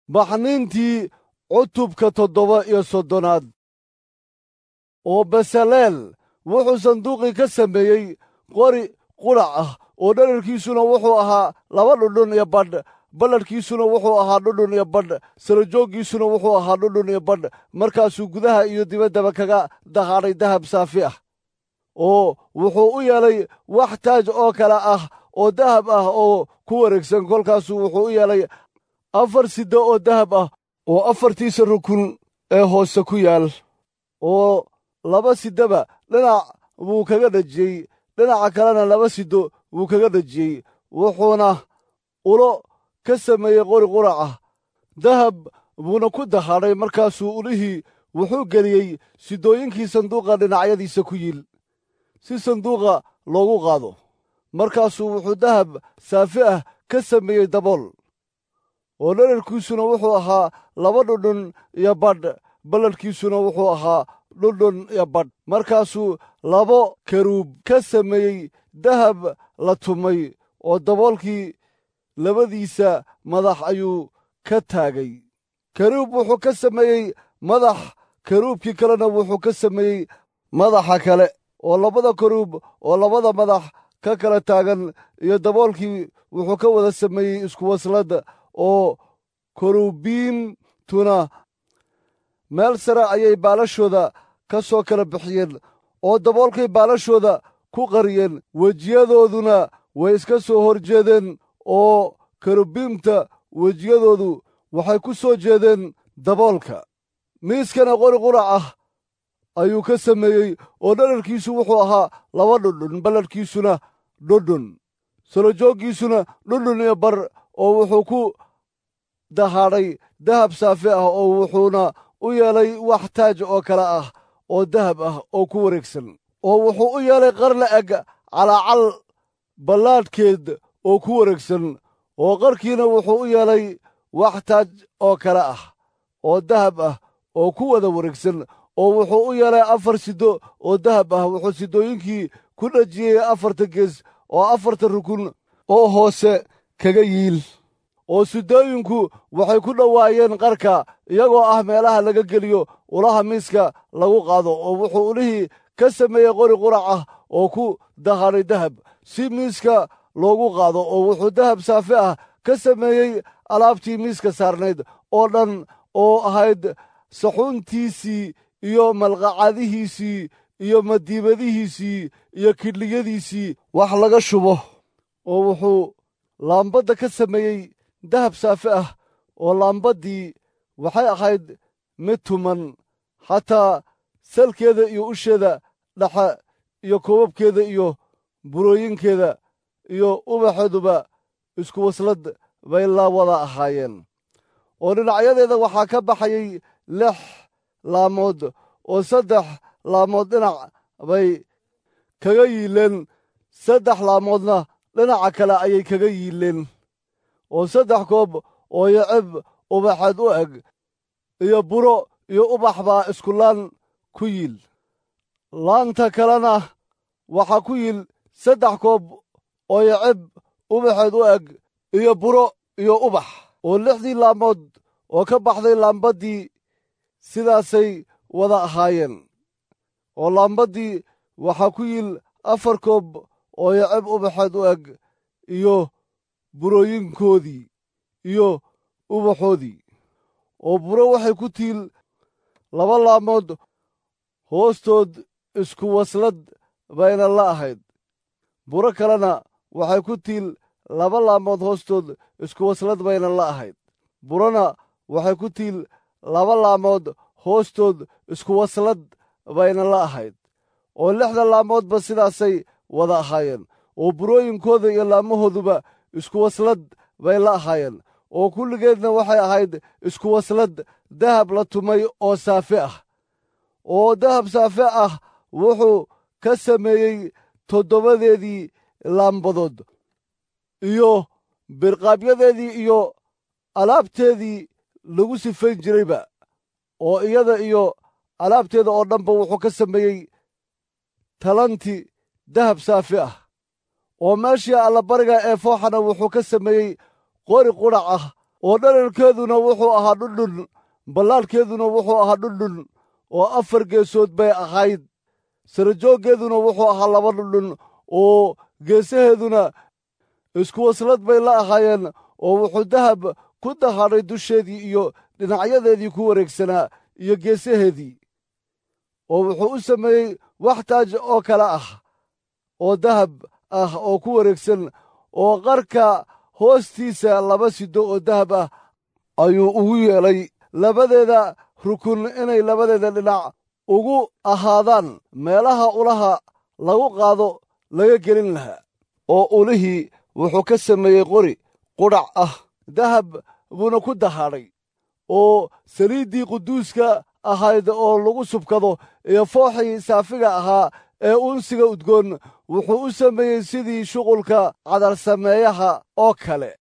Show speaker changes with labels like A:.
A: baxniintii cutubka toddoba iyo soddonaad oo besaleel wuxuu sanduuqii ka sameeyey qori qudhac ah oo dherarkiisuna wuxuu ahaa laba dhudhun iyo badh balladhkiisuna wuxuu ahaa dhudhun iyo badh sarajooggiisuna wuxuu ahaa dhudhun iyo badh markaasuu gudaha iyo dibaddaba kaga dahaadhay dahab saafi ah oo wuxuu u yeelay wax taaj oo kale ah oo dahab ah oo ku wareegsan kolkaasuu wuxuu u yeelay afar siddo oo dahab ah oo afartiisa rukun ee hoose ku yaal oo laba siddaba dhinac buu kaga dhejiyey dhinaca kalena laba siddo wuu kaga dhejiyey wuxuuna ulo ka sameeyey qori qurac ah dahab buuna ku dahaadhay markaasuu ulihii wuxuu geliyey sidooyinkii sanduuqa dhinacyadiisa ku yiil si sanduuqa loogu qaado markaasuu wuxuu dahab saafi ah ka sameeyey dabool oo dherarkiisuna wuxuu ahaa laba dhudhun iyo badh balladhkiisuna wuxuu ahaa dhudhun iyo badh markaasuu labo karuub ka sameeyey dahab la tumay oo daboolkii labadiisa madax ayuu ka taagay karuub wuxuu ka sameeyey madax karuubkii kalena wuxuu ka sameeyey madaxa kale oo labada karuub oo labada madax ka kala taagan iyo daboolkii wuxuu ka wada sameeyey isku waslad oo karuubiimtuna meel sare ayay baalashooda ka soo kala bixiyeen oo daboolkay baalashooda ku qariyeen wejiyadooduna way iska soo hor jeedeen oo karubiimta wejiyadoodu waxay ku soo jeedeen daboolka miiskana qori qurac ah ayuu ka sameeyey oo dherarkiisu wuxuu ahaa laba dhudhun balladhkiisuna dhudhun solojooggiisuna dhudhun iyo bar oo wuxuu ku dahaadhay dahab saafi ah oo wuxuuna u yeelay wax taaj oo kale ah oo dahab ah oo ku wareegsan oo wuxuu u yeelay qar la eg calaacal ballaadhkeed oo ku wareegsan oo qarkiina wuxuu u yeelay wax taaj oo kale ah oo dahab ah oo ku wada wareegsan oo wuxuu u yeelay afar siddo oo dahab ah wuxuu siddooyinkii ku dhejiyey afarta gees oo afarta rukun oo hoose kaga yiil oo siddooyinku waxay ku dhowaayeen qarka iyagoo ah meelaha laga geliyo ulaha miiska lagu qaado oo wuxuu ulihii ka sameeyey qori qurac ah oo ku dahaadhay dahab si miiska loogu qaado oo wuxuu dahab saafi ah ka sameeyey alaabtii miiska saarnayd oo dhan oo ahayd saxuuntiisii iyo malqacadihiisii iyo madiibadihiisii iyo kidhliyadiisii wax laga shubo oo wuxuu laambadda ka sameeyey dahab saafi ah oo laambaddii waxay ahayd mid tuman xataa salkeeda iyo usheeda dhexe iyo koobabkeeda iyo burooyinkeeda iyo ubaxeeduba isku waslad bay la wada ahaayeen oo dhinacyadeeda waxaa ka baxayay lix laamood oo saddex laamood dhinac bay kaga yiileen saddex laamoodna dhinaca kale ayay kaga yiileen oo saddex koob oo yacib ubaxeed u eg iyo buro iyo ubax baa isku laan ku yiil laanta kalena waxaa ku yiil saddex koob oo yacib ubaxeed u eg iyo buro iyo ubax oo lixdii laamood oo ka baxday laambaddii sidaasay wada ahaayeen oo laambaddii waxaa ku yiil afar koob oo yacib ubaxeed u eg iyo burooyinkoodii iyo ubaxoodii oo buro waxay ku tiil laba laamood hoostood isku waslad bayna la ahayd buro kalena waxay ku tiil laba laamood hoostood isku waslad bayna la ahayd burona waxay ku tiil laba laamood hoostood isku waslad bayna la ahayd oo lixda laamoodba sidaasay wada ahaayeen oo burooyinkooda iyo laamahooduba isku waslad bay la ahaayeen oo kulligeedna waxay ahayd isku waslad dahab la tumay oo saafi ah oo dahab saafi ah wuxuu ka sameeyey toddobadeedii laambadood iyo birqaabyadeedii iyo alaabteedii lagu sifayn jirayba oo iyada iyo alaabteeda oo dhanba wuxuu ka sameeyey talanti dahab saafi ah oo meeshii allabariga ee fooxana wuxuu ka sameeyey qori qudhac ah oo dherarkeeduna wuxuu ahaa dhundhun ballaadhkeeduna wuxuu ahaa dhundhun oo afar geesood bay ahayd sarajooggeeduna wuxuu ahaa laba dhundhun oo geesaheeduna isku waslad bay la ahaayeen oo wuxuu dahab ku dahadhay dusheedii iyo dhinacyadeedii ku wareegsanaa iyo geesaheedii oo wuxuu u sameeyey wax taaj oo kale ah oo dahab ah oo ku wareegsan oo qarka hoostiisa laba sido oo dahab ah ayuu ugu yeelay labadeeda rukun inay labadeeda dhinac ugu ahaadaan meelaha ulaha lagu qaado laga gelin lahaa oo ulihii wuxuu ka sameeyey qori qudhac ah dahab buuna ku dahadhay oo saliiddii quduuska ahayd oo lagu subkado iyo fooxii saafiga ahaa ee unsiga udgoon wuxuu u sameeyey sidii shuqulka cadar sameeyaha oo kale